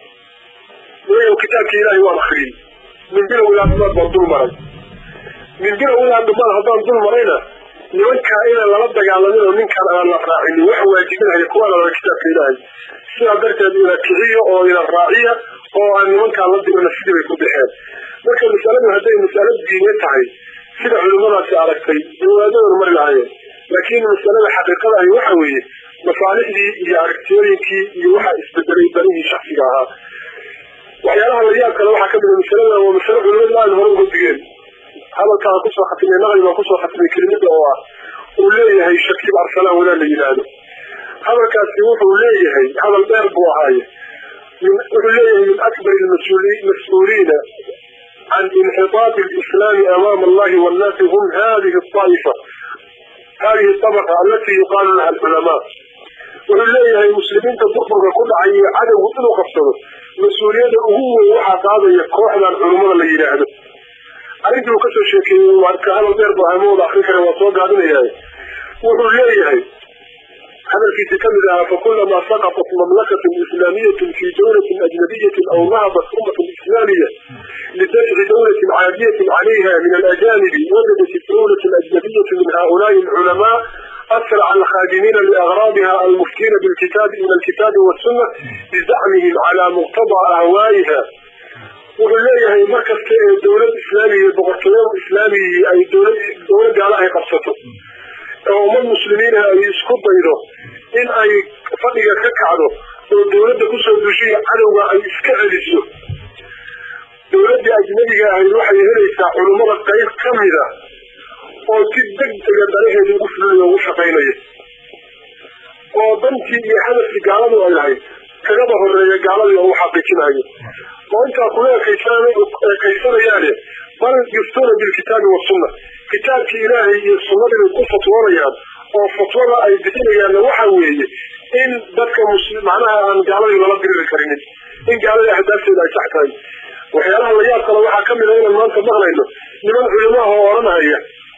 walayow kitaabkii ilaahay waan akriyey min bilow ilaa dhumaad baan dul maray min bilow ilaa dhumaad haddaan dul marayna nimankaa inaan lala dagaalamin oo ninkaan aan la raacinin waxa waajibinaya kuwaana lala kitaabka ilaahay sidaa darteed ina kiciyo oo ina raaciya oo aan nimankaa la dirina sidii bay ku baxeen marka masaladu hadday masalo diine tahay sida culimadaasi aragtay dawaadadan mari lahaayeen laakiin masalada xaqiiqada ahi waxa weeye masaalixdii iyo aragtiyooyinkii iyo waxaa isbedelay danihii shaksiga ahaa waxyaalaha la yaab kale waxaa kamida masalada waa masalo culimadu aada hore uga digeen hadalkaan kusoo khatimay naqli baan kusoo khatimay kelimada oo ah uu leeyahay shakiib arsalaan wadaa la yidhaahdo hadalkaasi wuxuu leeyahay hadal dheer buu ahaaye wuxuu leeyahay min akbar mas-uuliina can inxitaati alislaami amaama allahi wannaasi hum hadihi aaifa hadihi abaqa alati yuqaalu laha alculamaa wuxuu leeyahay muslimiinta burburka ku dhacay iyo cadowgu inuu qabsado mas-uuliyadda ugu weyn waxaa qaadaya kooxdan culummada la yidhaahdo arrintii uu kasoo sheekeeyey marka hadal dheer bu ahamooda akrin kara waa soo gaabinayahay wuxuu leeyahay hadalkiisi kamid ahaa fakulamaa saqatat mamlakatun islaamiyatun fi dawlatin ajnabiyatin aw nahabat ummatun islaamiya lidafci dawlatin caadiyatin calayha min alajanibi wajadat dawlatu ajnabiyatu min haulaai alculamaa asraca alkhaadimiina liagraadiha المشركين بالكتاب من الكتاب والسنة بزعمهم على مقتضى أهوائها wuxuu leeyahay markasta ee dowlad islaamiga iyo boqortooyo islaamiga ay dowlad gaala ay qabsato oo ummad muslimiina ay isku daydo in ay fadhiga ka kacdo oo dowladda kusoo dushiya cadowga ay iska celiso dowladda ajnabiga ahayd waxay helaysaa culummada qayb ka mida oo si degdega danaheeda ugu fulinayo ugu shaqaynaya oo dantii iyo hadafkii gaaladu ay lahayd kagaba horeeya gaaladii oo u xaqiijinayo oo intaa kula ekaysanayaane bal yuftuuna bilkitaabi wasunna kitaabkii ilaahay iyo sunnadii bay ku fatwoonayaan oo fatwada ay bixinayaanna waxa weeye in dadka muslim macnaha aan gaaladii lala diriri karinin in gaaladii ahdaafteeda ay sax tahay waxyaalaha la yaab kale waxaa kamid a inaan maanta maqlayno niman culimaha oo odhanhaya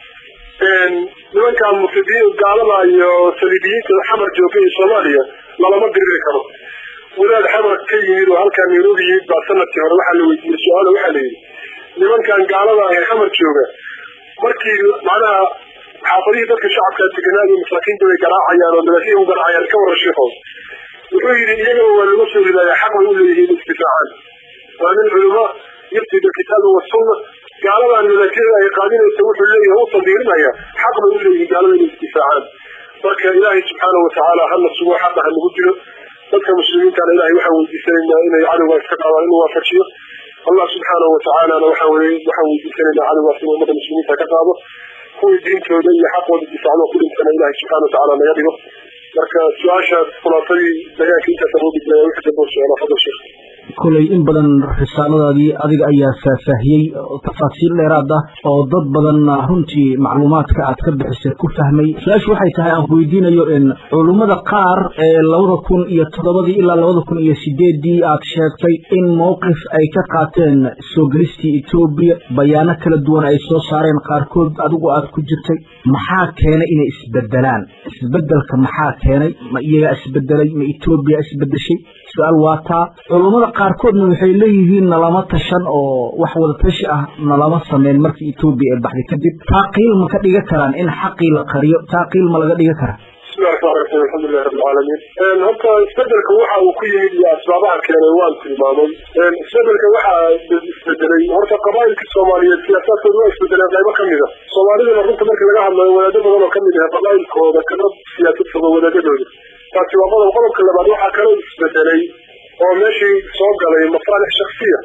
nimankan mufsidiin gaalada iyo saliibiyiinta xamar jooga ee soomaaliya lalama diriri karo wadaad xamar ka yimid oo halkaa nairobi yimid baa sanadkii hore waxaa la weydiiyey su-aal waxaa la yidhi nimankan gaalada ee xamar jooga markii macnaha xaafadihii dadka shacabkaa deganaa iyo masaakiinta way garaacayaan oo madaafiya u garaacayaan ka waran sheekhow wuxuu yidhi iyagaba waa laga soo ridaaya xaq bay u leeyihiin istifaacaan waa nin culimo yufti bilkitaabi wasunna gaaladan madaafiyada ay qaadinaysa wuxuu leeyahay u tandiirinaya xaq bay u leeyihiin gaalada inay istifaacaan marka ilaahay subxaana watacaala hana sugo xaqa ha nagu jiro dadka muslimiintana ilahay waxaan weydiisanaynaa inay cadowgaa iska qaadaan inuu waafajiyo allah subxaanahu watacaalana waxaa weye waxaan weydiisanaynaa cadowgaas inuu ummadda muslimiinta ka qaado kuwii diintooda iyo xaqooda difaacdo ku dhintana ilahay subxana watacaala naga dhigo marka su-aashaas khulaasadii bayaanka intaas awoodi bilaya wixii dambe socda fadal sheekh kolay in badan risaaladaadii adiga ayaa faahfaahiyey tafaasiil dheeraad ah oo dad badan runtii macluumaadka aad ka bixisay ku fahmay su-aashu waxay tahay aan ku weydiinayo in culummada qaar ee labada kun iyo toddobadii ilaa labada kun iyo sideedii aad sheegtay in mowqif ay ka qaateen soo gelistii etoobiya bayaano kala duwan ay soo saareen qaarkood adigu aad ku jirtay maxaa keenay inay isbedelaan isbedelka maxaa keenay ma iyagaa isbedelay ma etoobiya isbedeshay su-aal waa taa culummada qaarkoodna waxay leeyihiin nalama tashan oo wax wada tashi ah nalama sameyn markii etoobiya ee baxday kadib taa qiil ma ka dhiga karaan in xaqii la qariyo taa qiil ma laga dhiga karaa bismillahi raxmaan raxiim alxamdulilahi rabbi alcaalamiin horta isbedelka waxa uu ku yimid iyo asbaabaha keenay waan tilmaamay isbedelka waxaa isbedelay horta qabaa'ilkii soomaaliyeed siyaasaadkooda waa isbedeleen qaybo ka mida soomaalidana runta markii laga hadlayo wadaado badan oo kamid ah qabaa'ilkooda kana siyaasad fogo wadaadadooda taasi waa qodob qodobka labaad waxaa kaloo isbedelay oo meeshii soo galay masaalix shaksiya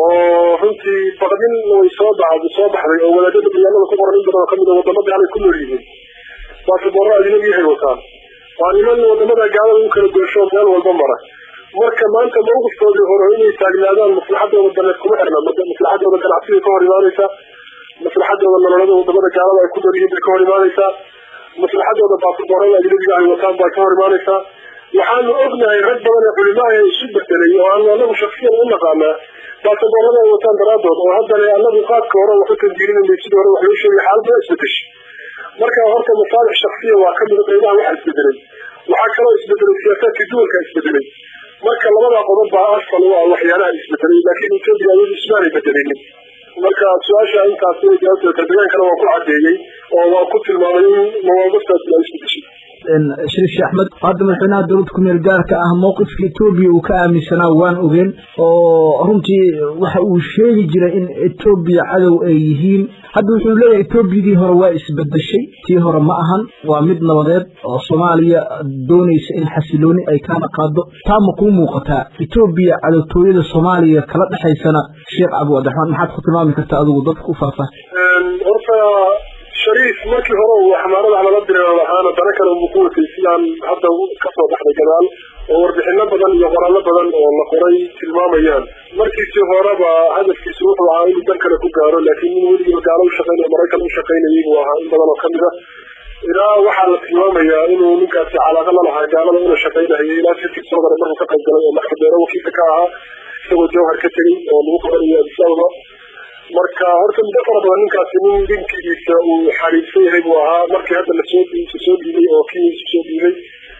oo runtii baqdin way soo baxday soo baxday oo wadaadada magaalada ku qoran in badan oo kamid a wadamo gaalay ku nool yihiin baasaboorro ajnabi yahay wataan waa niman wadamada gaalada u kala goosho meel walba mara marka maanta mawqifkoodii hore inay taagnaadaan maslaxadooda daneed kuma xirna maslaxadooda ganacsiga ka hor imaanaysaa maslaxadooda nololada wadamada gaalada ay ku nool yihiin bay ka hor imaanaysaa maslaxadooda baasaboorada ajnabiga ay wataan bay ka hor imaanaysaa waxaanu ognahay rag badan ee culimaha ee isu bedelay oo aanu anagu shaksiyan u naqaanaa baasaboorada ay wataan daraadood oo haddana anagu qaadka hore wax u tandiirinayna sidii hore wax loo sheegay xaaladda isbedeshay marka horta masaalix shaksiya waa kamida qaybaha waxa isbedelay waxaa kaloo isbedelay siyaasaadkii duwalka isbedelay marka labada qodob baa asal u ah waxyaalaha isbedelay laakiin etoobiya ayadu ismaanay bedelinin marka su-aasha intaas jawaabteeda kardegaankana waan ku cadeeyey oo waan ku tilmaamay in mawaaqiftaasi ay isbedeshay shariif sheekh axmed hadda madaxweynaha dowladda kumeel gaarka ah mowqifka etoobiya uu ka aaminsanaa waan ogeen oo runtii waxa uu sheegi jiray in etoobiya cadow ay yihiin hadda wuxuu leeyahay etoobiyadii hore waa isbedeshay tii hore ma ahan waa mid nabadeed oo soomaaliya doonaysa in xasilooni ay kaana qaado taa ma kuu muuqataa etoobiya cadowtooyada soomaaliya kala dhexaysana sheekh cabdiwadaxmaan maxaad ku tilmaami kartaa adigu dadka u faahfaah horta shariif markii hore uu xamaarada lala direero lahaana dana kale unbuu ku watay sidaan hadda kasoo baxday gadaal oo warbixino badan iyo qoraallo badan oo la qoray tilmaamayaan markiisii horeba hadafkiisu wuxuu ahaa inuu dan kale ku gaaro laakiin in weligiiba gaalo u shaqeynaya maraykan u shaqeynayay buu ahaa in badan oo kamid a ilaa waxaa la tilmaamayaa inuu ninkaasi calaaqa la lahaa gaalada una shaqeynahayay ilaa sirkii soo galay markuu ka qayb galay oo maxkadeero wakiilka ka ahaa isagoo jawhar ka tegey oo lagu qabanayo adis ababa marka horta muddo fara badan ninkaasi nin dinkigiisa uu xariibsan yahay buu ahaa markii hadda lasoo soo dhiibay oo kenya isu soo dhiibay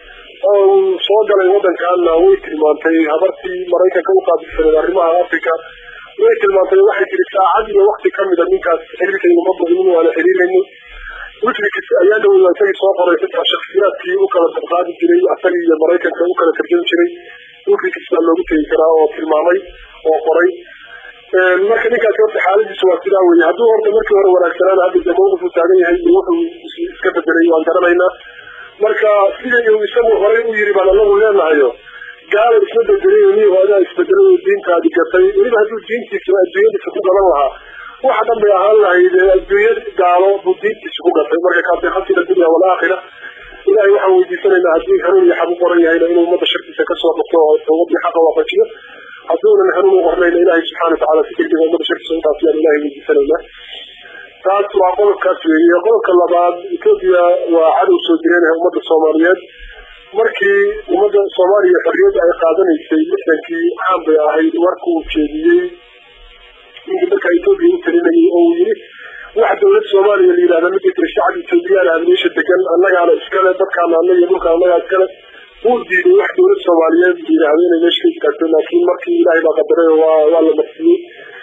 oo uu soo galay waddankaana way tilmaantay habartii maraykanka u qaabilsaneed arrimaha africa way tilmaantay waxay tiri saacad iyo wakti kamida ninkaas xiriirkayga ma badinin waana xiriirayno wikileaks ayaa dhawey isagii soo qoray xitaa shaksiyaadkii u kala dabqaadi jiray asagii iyo maraykanka u kala tarjami jiray wikileaks baa loogu tegi karaa oo tilmaamay oo qoray marka ninkaasi horta xaaladiisu waa sidaa weye hadduu horta markii hore wanaagsanaan hadda dee mawqifuu taagan yahay iyo wuxuu iska bedelay waan garanaynaa marka sidii uu isagu horey u yiri baan anagu leenahayo gaala isma bedelay niyo adaa isbedelay oo diintaadi gatay weliba hadduu diintiisa adduunyadiisa ku gadan lahaa waxa dhan bay ahaan lahayd adduunya gaalo buu diintiisa ku gatay marka kaasi khasira dunya walaakhira ilahay waxaan weydiisanaynaa haddii hanuun iyo xaq u qoran yahayna inuu ummadda sharkiisa kasoo qabto oo tawbadii xaqa waafajiyo hadduunan hanuun u qornayna ilahay subxana watacaala si degdega ummadda sharkiisa utaas yaan ilahay weydiisanaynaa taas waa qodobkaas weeye qodobka labaad etoobiya waa cadow soo jireenaha ummadda soomaaliyeed markii ummadda soomaaliya xorriyadda ay qaadanaysay lixdankii caan bay ahayd warka uu jeediyey ninkii markaa etoobiya u talinayay oo uu yiri wax dawlad soomaaliya la yidhahda ma jirta shacab etoobiyaan ah meesha degan annagaana iskale dadkaana anna iyo dhulka annagaa iskale wuu diiday wax dawlad soomaaliyeed la yidhahdo inay meesha ka istaagto laakiin markii ilaahay baa qadaray waa waa la marsiyey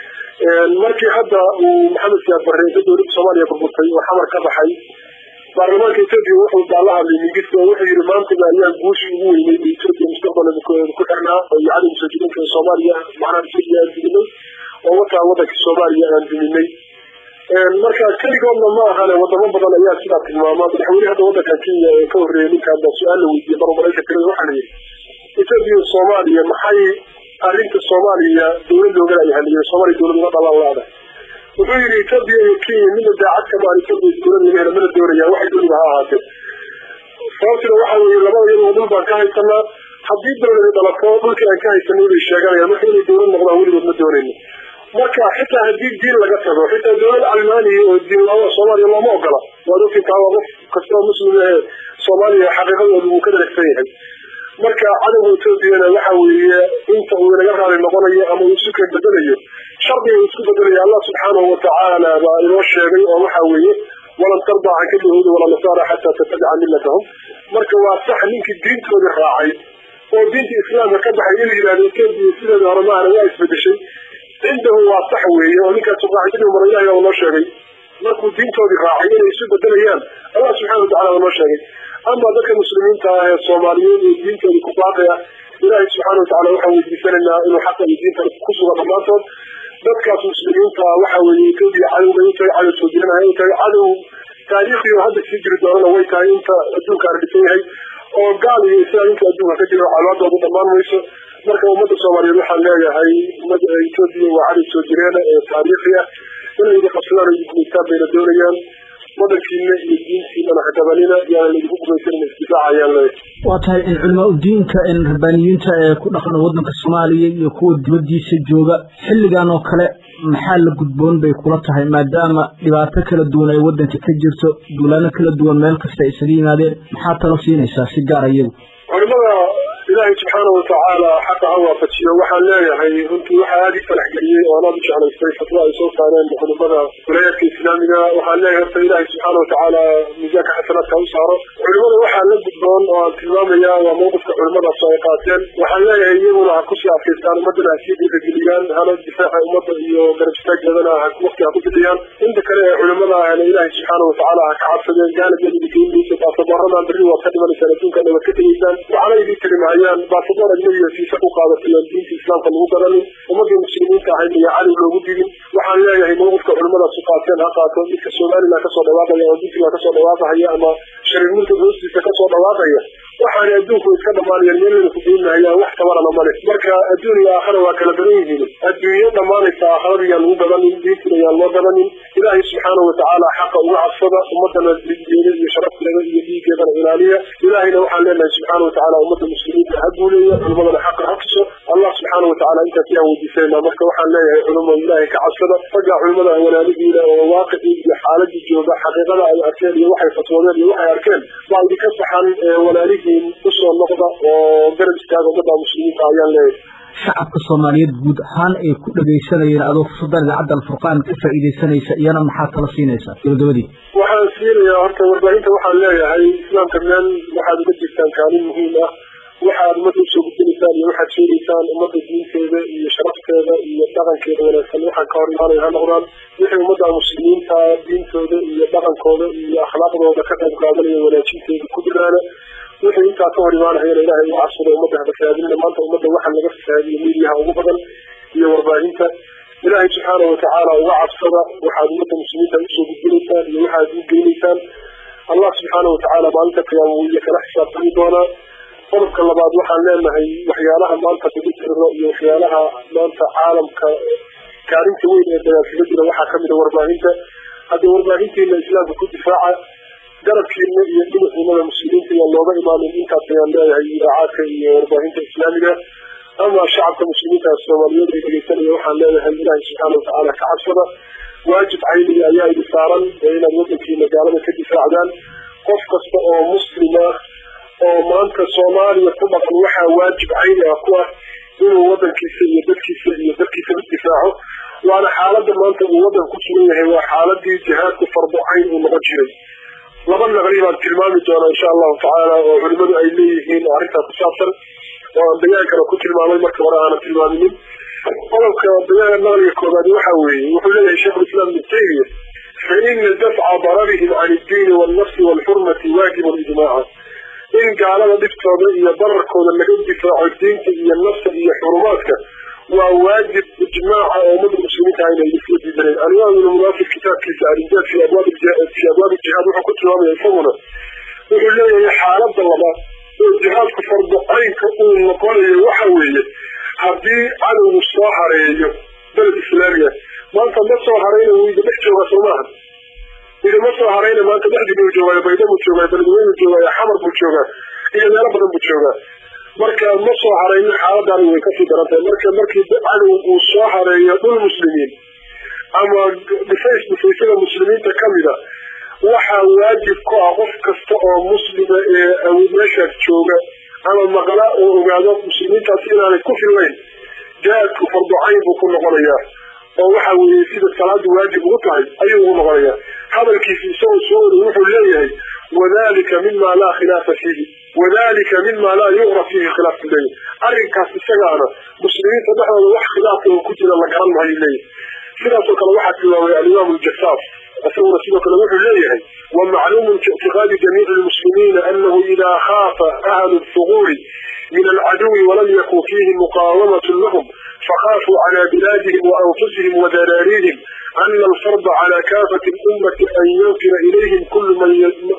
markii hadda uu maxamed siyaad barre inta dawladda soomaaliya burburtay oo xamar ka baxay baarlamaanka etoobiya wuxuu baala hadlay mingis oo wuxuu yidhi maantaba ayaan guushi ugu weynay etoobiya mustaqbalada ku xirnaa oo iyo cadowga soo jirinka soomaaliya macnaha etoobiya aan duminay oo wataa waddanka soomaaliya aan duminay marka keligoodna ma ahane wadamo badan ayaa sidaa tilmaama madaxweyne hadda waddankan kenya ee ka horreeyay ninkaan baa su-aal la weydiiyey mar maraykanka tirada waxaa la yidhi etoobiya soomaaliya maxay arrinta soomaaliya dawlad loogala ay haliyeen soomaaliya dawlad uga dhalan laada wuxuu yidhi etoobiya iyo kenya midna daacad kama aan etoobiya dawlad laga hela mana doonayaan waxay dooniba ha ahaatee sababtina waxa weeye labada iyadoo dhul baan ka haysanaa haddii dawladi dhalato dhulkii aan ka haysanay bay sheeganayaan marka inay dawlad noqdaan weligood ma doonayno marka xitaa haddii diin laga tago xitaa dawlad almaaniya oo diin la soomaaliya looma ogola waad ogtintaa waa qof kastoo muslim ee soomaaliya xaqiiqadooda wuu ka daragsan yahay marka cadowga etoobiyana waxa weeye inta uu inaga raali noqonayo ama uu isu keen bedelayo shardiga uu isku bedelaya allah subxaanahu watacaala baa inoo sheegay oo waxa weeye walan tardaa canka yahuudi walaa nasaara xataa tattabica millatahum marka waa sax ninkii diintoodii raacay oo diinta islaamka ka baxay in la yidhahdo etoobiya sideeda hore maahana waa isbedeshay cindahu waa sax weeye oo ninkaas qaacidadii mara ilahi baa noo sheegay markuu diintoodii raacay inay isu bedelayaan allah subxana watacala baa noo sheegay ama dadka muslimiinta ah ee soomaaliyeed ee diintoodii ku baaqaya ilaahay subxaana watacala waxaan weydiisanaynaa inuu xaqa iyo diinta ku suga dhammaantood dadkaas muslimiinta waxa weeye etoobiya cadowbay u tahay cadow soo jiranahay u tahay cadow taariikhiyo hadda sii jiri doonana way tahay inta adduunka ardisan yahay oo gaal iyo islaam inta adduunka ka jira calaadooda dhammaan mayso marka ummadda soomaaliyeed waxaan leeyahay ummadda etoobiya waa cadow soo jireena ee taariikhi ah inay idi qabsadaan oo idinkumaystaan bayna doonayaan wadankiina iyo diintiinana hadabanina yaana laidinku gumaysan isdifaacayaan leeyahay waa tahay in culamaa udiinka in rabbaaniyiinta ee ku dhaqan waddanka soomaaliya iyo kuwa dibaddiisa jooga xilligan oo kale maxaa la gudboon bay kula tahay maadaama dhibaato kala duwan ay waddanka ka jirto duulaano kala duwan meel kasta ay isaga yimaadeen maxaa talo siinaysaa si gaar iyagu culimada ilaahay subxaana watacaala xaqa ha waafajiyo waxaan leeyahay runtii waxaa aada i farax geliyey oo anaad u jeclaystay fatwa ay soo saareen culimada wilayaadka islaamiga waxaan leeyahay horta ilaahay subxaana watacaala miisaanka xasanaadka u saaro culimada waxaa la gudboon oo aan tilmaamaya waa mawqifka culimadaas ay qaateen waxaan leeyahay iyaguna ha kusii adkaystaan ummadana ha sii dhiirageliyaan hana difaaca ummadda iyo garab istaaggeedana waqti ha ku bixiyaan inta kale ee culimada ahna ilaahay subxaana watacaala ha ka cabsadeen gaana gelinikeynaysa baasaboorradan berri waad ka dhimanaysaan adduunkan waad ka tegaysaan waxaana idin tirimahayaan baasaboor ajnabiga siisa ku qaadatayaan diinta islaamka lagu garanin ummadii muslimiinta ahayd iyo cadow loogu digin waxaan leeyahay mawqifka culimadaas u qaateen ha qaato midka somaliland kasoo dhawaaqaya oo puntland kasoo dhawaaqahaya ama shariirmulka hoostiisa kasoo dhawaaqaya waxaana adduunku iska dhamaanayaan meelana ku geynahayaan wax tabarana male marka adduun iyo aakhara waa kala badan yihiin adduunyo dhammaanaysa aakharada yaan lagu gadanin diintina yaan loo gadanin ilaahay subxaanahu watacaala xaqa uga cabsada ummadana digeeda iyo sharafteeda iyo dhiigeedana ilaaliya ilaahayna waxaan leenahay subxaana watacaala ummadda muslimiinta ha guuleeya culimadana xaqa ha tuso allah subxaana watacaala intaas yaan weydiisanayna marka waxaan leeyahay culimo ilaahay ka cabsada raggaa culimada walaalihiina oo waaqicii iyo xaaladii jooga xaqiiqada ay arkeen iyo waxay fatwoodeen iyo waxay arkeen baa idinka saxan walaalihiin usoo noqda oo garab istaaga ummadda muslimiinta ayaan leeyahay shacabka soomaaliyeed guud ahaan ay ku dhagaysanayeen adoo fursadan idaacadda alfurqaan ka faa'iidaysanaysa iyana maxaa tala siinaysaa gabagabadii waxaan siinayaa horta warbaahinta waxaan leeyahay islaamka meel waxaad uga jirtaan kaalin muhiim ah waxaad ummadda usoo gudbinaysaan iyo waxaad sheegaysaan ummadda diinteeda iyo sharafteeda iyo dhaqankeeda wanaagsan waxaan ka hor imaanaya ha noqdaan wixii ummadda muslimiinta diintooda iyo dhaqankooda iyo akhlaaqdooda ka qayb qaadanaya wanaajinteeda ku diraana wixii intaa ka hor imaanahayana ilaahay uga cabsado ummadda hafasaadinna maanta ummadda waxa laga fasaadiyo miidiyaha ugu badan iyo warbaahinta ilaahay subxaanahu watacaala uga cabsada waxaad ummadda muslimiinta usoo gudbinaysaan iyo waxaad u geynaysaan allah subxaanahu watacaala maalinta qiyaama wuu iyo kala xisaabtami doonaa qodobka labaad waxaan leenahay waxyaalaha maanta lagu jiro iyo waxyaalaha maanta caalamka kaalinta weyn ee dagaalkaga jira waxaa kamid a warbaahinta haddii warbaahintiina islaamka ku difaaca garabkiina iyo dhinaciinada muslimiinta iyaan looga imaanin intaas ayaan leeyahay idaacaadka iyo warbaahinta islaamiga ama shacabka muslimiinta soomaaliyeed ay dhegeysanaya waxaan leeyahay ilaahay subxaana watacaala ka cabsada waajib cayniga ayaa idi saaran ee inaad wadankiina gaalada ka difaacdaan qof kasta oo muslima oo maanta soomaaliya ku dhaqan waxaa waajib cayni ah ku ah inuu wadankiisa iyo dadkiisa iyo dadkiisa u difaaco waana xaalada maanta uu wadan ku sugan yahay waa xaaladii jihaadku fardo cayn uu noqon jiray laba naqli baan tilmaami doonaa insha allahu tacaala oo culimadu ay leeyihiin oo arrintaa ku saabsan oo aan dagaankana ku tilmaamay marka hore aanan tilmaaminin qodobka dagaal naqliga koobaad waxa weeye wuxuu leeyahay sheikhulislaam ibn taymiya faina dafca dararihim can iddiini waalnafsi waalxurmati waajibun ijmaaca in gaalada dhiftooda iyo dararkooda laga difaaco diinta iyo nafsa iyo xurumaadka waa waajib ijmaaca oo ummadda muslimiinta inay isla diidaneen alimaam ibnu munaafir kitaabkiisa arinjaad fi abwaab fi abwaab jihaad wuxuu ku tilmaamaya isaguna wuxuu leeyahay xaalada labaad oo jihaadku fardo caynka uu noqonayo waxa weeye haddii cadowgu soo hareeyo beled islaamiga maanta ma soo harayna wuu ida dhex joogaa soo maaha idama soo harayna maanta dhexdii buu joogaa bayda buu joogaa beledweyne buu joogaa xamar buu joogaa iyo meelo badan buu joogaa marka ma soo harayna xaaladani way kasii daran tahay marka markii cadow uu soo hareeyo dhul muslimiin ama dhifays dhifaysada muslimiinta kamida waxaa waajib ku ah qof kasta oo muslima ee meeshaas jooga ama maqla oo ogaado muslimiintaas inaanay ku fillayn jihaadku fardo cayn buu ku noqonayaa oo waxa weeye sida salaadu waajib ugu tahay ayuu ugu noqonayaa hadalkiisi isagoo soo ori wuxuu leeyahay wadalika mima laa khilaafa fiihi wadalika mima laa yuqra fiihi khilaaf buu leeyahay arrinkaas isagaana muslimiinta dhexdooda wax khilaafa oo ku jira la garan maayo leeyahay sidaasoo kale waxaa tilmaamay alimaam aljasaas isaguna sidoo kale wuxuu leeyahay wamacluumun fi ictiqaadi jamiici lmuslimiina anahu idaa khaafa ahlu lfuquuri min alcaduwi walam yakun fiihi muqaawamatu lahum فخافوا على بلادهم وأنفسهم وذراريهم أن الفرض على كافة الأمة أن ينقل إليهم كل من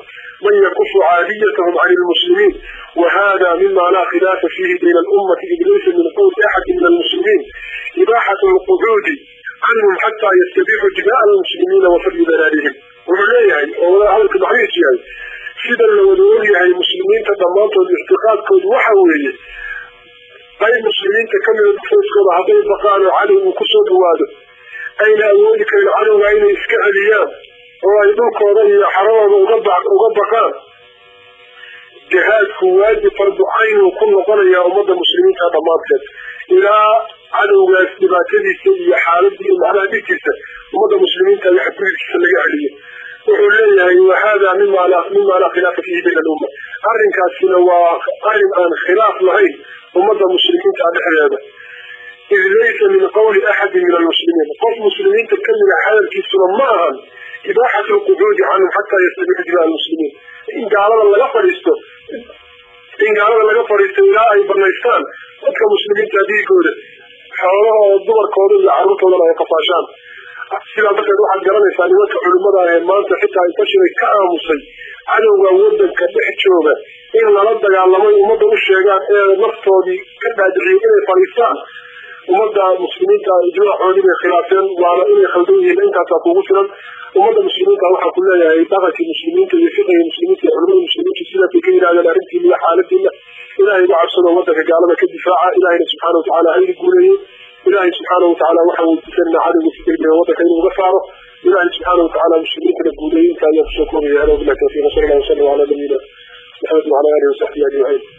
من يكف عاديتهم عن المسلمين وهذا مما لا خلاف فيه بين الأمة إذ ليس من قول أحد من المسلمين إباحة القعود عنهم حتى يستبيحوا دماء المسلمين وفرد ذراريهم وعليها هذا المعنيس يعني سيدا لو نقول المسلمين تضمانتهم الاعتقاد كود وحوية qayb muslimiinta ka mida dufayskooda hadday baqaan oo cadow uu kusoo dhawaado ayna awoodi karin cadowga inay iska celiyaan oo ay dhulkooda iyo xaradooda uga baqaan jihaadku waajib fardu cayn uu ku noqonayaa ummadda muslimiinta dhammaanteed ilaa cadowgaas dhibaatadiisa iyo xaaladii macnaha dhigtiisa ummadda muslimiinta iyo xadgudubkiisa laga celiyo wuxuu leeyahay wahada mima laa khilaafa fiihi bayna alumma arrinkaasina waa arrin aan khilaaf lahayn ummadda muslimiinta dhexdeeda id laysa min qawli axadin min almuslimiin qof muslimiinta kamida hadalkiisuna ma ahan ibaaxatu lqucuudi canhum xataa yastabixu dimaa almuslimiin in gaalada laga fadhiisto in gaalada laga fadhiisto ilaa ay banaystaan dadka muslimiinta dhiigooda xoolahooda dumarkooda iyo carruurtoodana ay qafaashaan sidaa darteed waxaad garanaysaa nimanka culimada ah ee maanta xitaa intashiray ka aamusay cadowga wadanka dhex jooga in lala dagaalamay ummadda u sheegaan ee naftoodii ka dhaadiciyay inay fadhiistaan ummadda muslimiinta ijmaacoodii bay khilaafeen waana inay khaldan yihiin intaasaa kugu filan ummadda muslimiinta waxaa ku leeyahay dhaqankii muslimiinta iyo fiqiga muslimiinta iyo culimada muslimiinta sidaasay ka yidhahdeen arrintiina iyo xaaladiina ilaahay uga cabsado wadanka gaalada ka difaaca ilaahayna subxaana watacaala haydi guuleeyey ilaahay subxaana watacaala waxaan weydiisanaa cadowga si degdega wadanka inuu uga saaro ilaahay subxaana watacaala muslimiintana guuleeyey intaa ayaa kusoo koobaya hada wabillahi tawfiiq wasala allah wasalam calaa nabiyina maxamed wacala alihi wasaxbihi ajmaciin